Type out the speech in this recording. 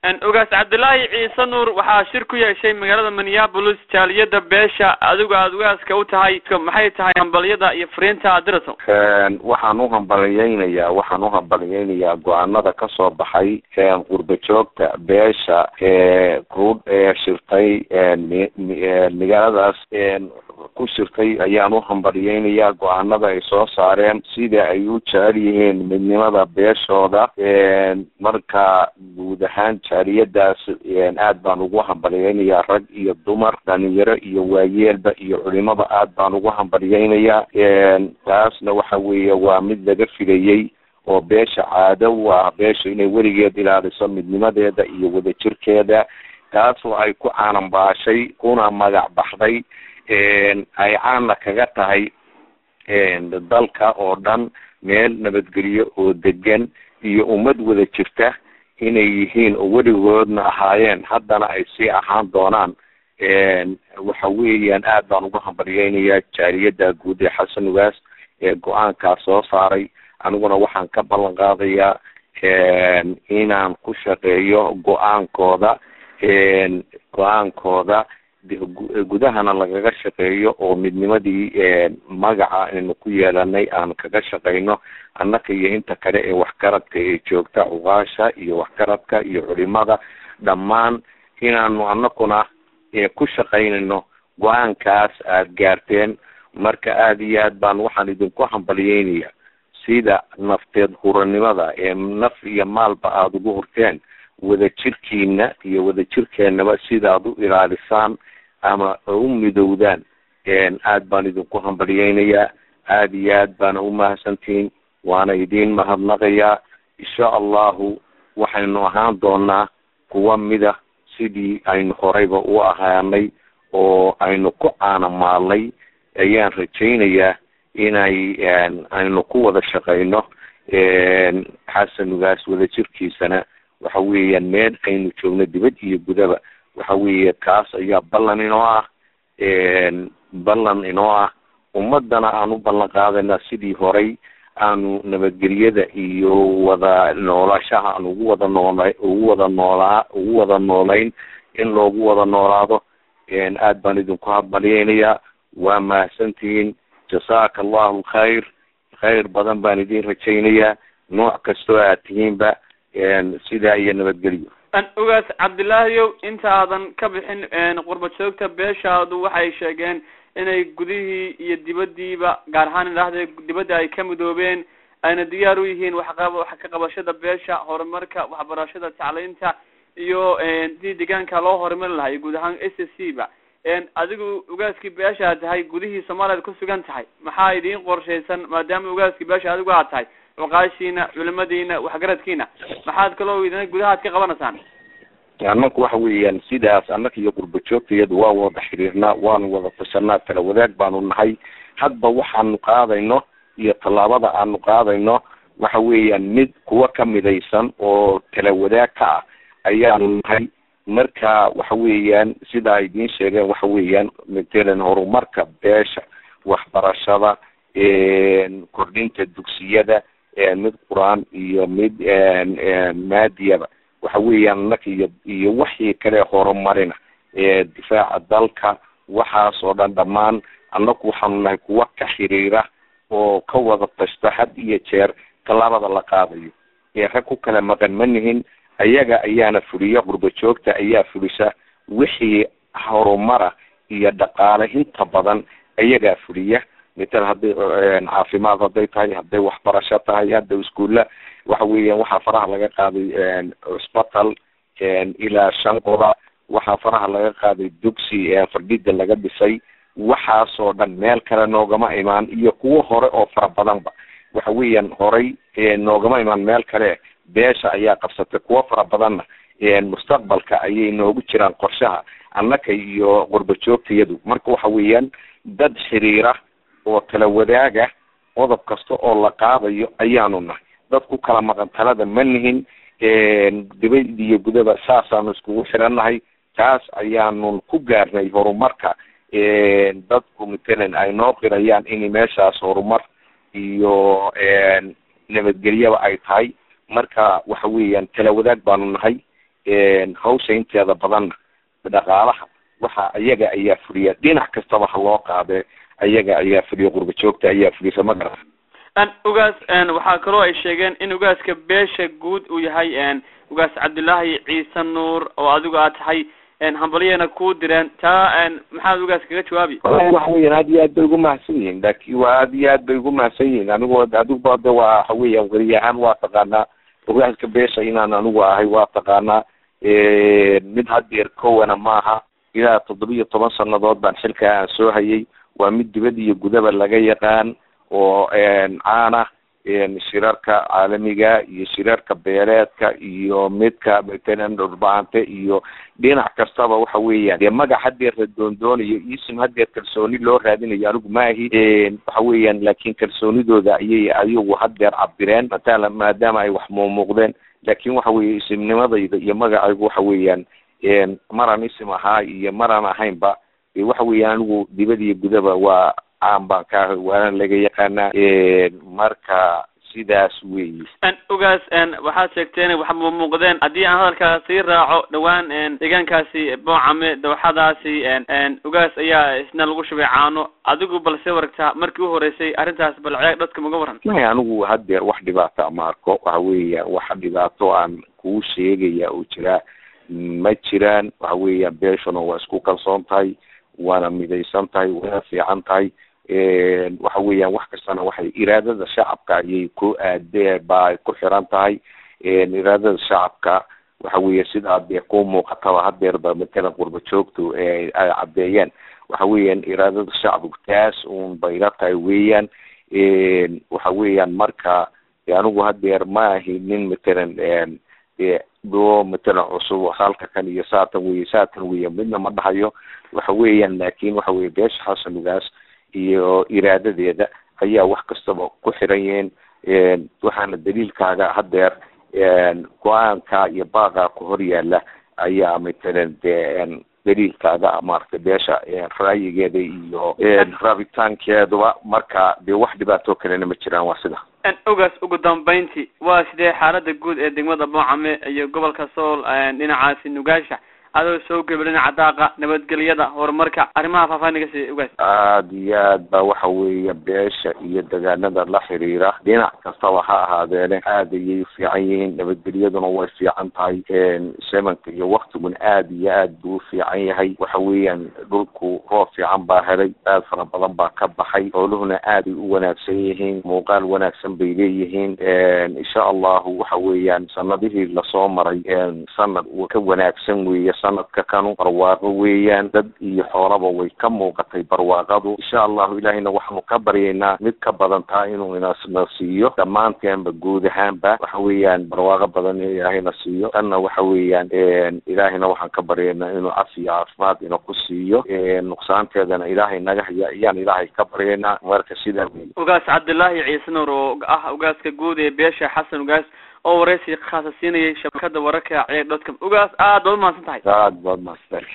ogaas cabdillaahi ciise nuur waxaa shir ku yeeshay magaalada minneapolis jaaliyada beesha adigu aada ogaaska u tahay maxay tahay hambalyada iyo fariinta dirson waxaan u hambalyeynayaa waxaan u hambalyeynayaa go-aanada kasoo baxay qurba joogta beesha ee ku shirtay magaaladaas ku shirtay ayaan u hambalyeynayaa go-aanada ay soo saareen sida ay u jecel yihiin midnimada beeshooda marka guud ahaan jaaliyadaas aad baan ugu hambalyeynayaa rag iyo dumar dhalinyaro iyo waayeelba iyo culimada aad baan ugu hambalyeynayaa taasna waxa weeye waa mid laga filayey oo beesha caado u ah beesha inay weligeed ilaaliso midnimadeeda iyo wadajirkeeda taas oo ay ku caananbaashay kuna magac baxday ay caana kaga tahay dalka oo dhan meel nabadgelyo oo degan iyo ummad wada jirta inay yihiin oo weligoodna ahaayeen haddana ay sii ahaan doonaan waxa weeyaan aad baan ugu hambalyeynayaa jaaliyada guud ee xasan ugaas ee go-aankaa soo saaray aniguna waxaan ka ballan qaadayaa inaan ku shaqeeyo go-aankooda go-aankooda gudahana lagaga shaqeeyo oo midnimadii magaca aynu ku yeelanay aan kaga shaqeyno annaka iyo inta kale ee waxgaradka ee joogta cuqaasha iyo waxgaradka iyo culimada dhammaan inaanu anakuna ku shaqaynayno go-aankaas aada gaarteen marka aada iyo aad baan waxaan idinku hambalyeynaya sida nafteed huranimada ee naf iyo maalba aada ugu hurteen wadajirkiina iyo wadajirkeenaba sidaad u ilaalisaan ama u midowdaan aad baan idinku hambalyeynayaa aada iyo aad baana umahadsantihiin waana idiin mahadnaqayaa insha allahu waxaynu ahaan doonaa kuwa mida sidii aynu horeyba u ahaanay oo aynu ku caanamaalnay ayaan rajaynayaa inay aynu ku wada shaqeyno xasanugaas wadajirkiisana waxa weeyaan meel aynu joogno dibad iyo gudaba waxa weeye kaas ayaa ballan inoo ah ballan inoo ah ummadana aan u ballan qaadayna sidii horay aanu nabadgelyada iyo wada noolashaha aan ugu wada noola ugu wada noolaa ugu wada noolayn in loogu wada noolaado aad baan idinku hambalyeynayaa waa mahadsantihiin jasaaka allahu khayr khayr badan baan idin rajaynayaa nooc kastoo aad tihiinba sidaa iyo nabadgelyo ogaas cabdillaahiyow inta aadan ka bixin qurba joogta beeshaadu waxay sheegeen inay gudihii iyo dibadiiba gaar ahaan idhaahda dibadda ay ka midoobeen ayna diyaar u yihiin waxqab wax ka qabashada beesha horumarka waxbarashada tacliinta iyo sidii deegaanka loo horumari lahay guud ahaan s s c ba adigu ogaaskii beesha tahay gudihii soomaaliyaad ku sugan tahay maxaa idiin qorshaysan maadaama ogaaskii beesha adigu aad tahay cuqaashiina culimadiina waxgaradkiina maxaad kaloo idina gudahaad ka qabanaysaan annaku waxa weeyaan sidaas annaka iyo qurba joogtayadu waa wada xiriirnaa waanu wada tashanaa kala wadaag baanu nahay hadba waxaanu qaadayno iyo tallaabada aanu qaadayno waxa weeyaan mid kuwa ka midaysan oo kala wadaag ka ah ayaanu nahay marka waxa weeyaan sidaa idiin sheegeen waxa weeyaan matalan horumarka beesha waxbarashada kordhinta dugsiyada mid qur-aan iyo mid maadiyaba waxa weeyaan annaka iyo iyo wixii kale horumarina difaaca dalka waxaas oo dhan dhammaan annaku waxaanu nahay kuwa ka xiriira oo ka wada tashta had iyo jeer tallaabada la qaadayo rag ku kala maqan ma nihin ayaga ayaana fuliya qurba joogta ayaa fulisa wixii horumara iyo dhaqaale inta badan ayagaa fuliya mital hadday caafimaad hadday tahay hadday waxbarasho tahay hadda iskuulla waxa weeyaan waxaa faraha laga qaaday cusbatal ilaa shan qoda waxaa faraha laga qaaday dugsi fardhida laga dhisay waxaasoo dhan meel kale noogama imaan iyo kuwo hore oo fara badanba waxa weeyaan horay noogama imaan meel kale beesha ayaa qabsatay kuwo fara badanna mustaqbalka ayay noogu jiraan qorshaha annaka iyo qurba joogtayadu marka waxa weeyaan dad xiriira oo kala wadaaga qodob kasta oo la qaadayo ayaanu nahay dad ku kala maqan talada ma nihin dibad iyo gudaba saasaanu iskugu xirannahay taas ayaanu ku gaarnay horumarka dadku matalan ay noo qirayaan in meeshaas horumar iyo nabadgelyaba ay tahay marka waxa weeyaan kala wadaag baanu nahay hawsha inteeda badanna dhaqaalaha waxa iyaga ayaa fuliya dhinac kastaba ha loo qaadee ayaga ayaa fuliya qurba joogta ayaa fulisa ma garata ugaas waxaa kaloo ay sheegeen in ugaaska beesha guud uu yahay ugaas cabdullaahi ciise nuur oo adigu aad tahay hambalyana ku direen taa maxaad ugaas kaga jawaabi wallahi waxa weyan aad iyo aad bay ugu mahadsan yihiin laakin waa aad iyo aad bay ugu mahadsan yihiin anigu adiguba de waa waxa weyan weri ahaan waa taqaanaa ugaaska beesha inaan anigu ahay waa taqaanaa mid hadeer kowana maaha ilaa toddoba iyo toban sanadood baan xilkaa aan soo hayay waa mid dibad iyo gudaba laga yaqaan oo caana shirarka caalamiga iyo shirarka beeleedka iyo midka matalan dhurbaante iyo dhinac kastaba waxa weeyaan dee magac hadeer la doondoonayo isim hadeer kalsooni loo raadinayo anigu maahi waxa weeyaan laakin kalsoonidooda ayay ayagu hadeer cabireen matala maadaama ay wax muumuuqdeen laakin waxa weeye isimnimadayda iyo magacaygu waxa weeyaan maraan isim ahaa iyo maraan ahaynba waxa weeyaan anigu dibad iyo gudaba waa caan baan ka ahay waana laga yaqaanaa marka sidaas weyi ugaas waxaad sheegteen wax muuqdeen haddii aan hadalkaa sii raaco dhawaan deegaankaasi boocame dawxadaasi ugaas ayaa isna lagu shubay caano adigu balse waragtaa markii u horeysay arrintaas bal ceeg dadka maga waran maya anigu hadeer wax dhibaata ma arko waxa weeya wax dhibaato aan kuu sheegaya oo jiraa ma jiraan waxa weeyaan beeshuna waa isku kalsoon tahay waana midaysan tahay waana fiican tahay waxa weeyaan wax kastana waxay iraadada shacabka ayay ku aadee ba ku xiran tahay iraadada shacabka waxa weeye sidaa dee ku muuqataba hadeerba matalan qurba joogtu ay caddeeyeen waxa weeyaan iraadada shacabku taas un bayla tahay weeyaan waxa weeyaan marka anigu hadeer ma ahi nin matalan doo matalan cusub halka kan iyo saatan weye saatan weye midna ma dhahayo waxa weeyaan laakin waxa weye beesha xasanugaas iyo iraadadeeda ayaa wax kastaba ku xiran yihiin waxaana daliilkaaga hadeer go-aanka iyo baaqa ku hor yaala ayaa matalan de daliilkaaga maaragtay beesha ra'yigeeda iyo rabitaankeeduba marka dee wax dhibaato kalena ma jiraan waa sida ogaas ugu dambeyntii waa sidee xaalada guud ee degmada boocame iyo gobolka sool dhinacaasi nugaasha adoo soo geba dhinaca daaqa nabadgelyada horumarka arrimaha faahfaahin kasi ogaas aada iyo aad ba waxa weeye beesha iyo degaanada la xiriira dhinac kastaba ha ahaadeene aad ayay ufiican yihiin nabadgelyaduna way fiican tahay semanka iyo waktiguna aad iyo aad buu ufiican yahay waxa weeyaan dhulku roob fiican baa helay aad fara badan baa ka baxay xooluhuna aaday u wanaagsan yihiin muuqaal wanaagsan bay leeyihiin insha allahu waxa weeyaan sanadihii lasoo maray sanad ka wanaagsan weeye sanadka kanu barwaaqo weeyaan dad iyo xoolaba way ka muuqatay barwaaqadu insha allahu ilaahayna waxaanu ka baryaynaa mid ka badan taa inuu inasna siiyo dhammaanteenba guud ahaanba waxa weeyaan barwaaqo badan in ilaahayna siiyo tanna waxa weeyaan ilaahayna waxaan ka baryaynaa inuu cafi iyo caafimaad ina ku siiyo nuqsaanteedana ilaahay naga haya ayaan ilaahay ka baryaynaa marka sidaa wey ugaas cabdillaahi ciise nuur oo ah ugaaska guud ee beesha xasan ugaas oo waraysi khaasa siinayay shabakada wararka ceeg dotcom ugaas aad baad umahadsan tahay aad baad mahadsan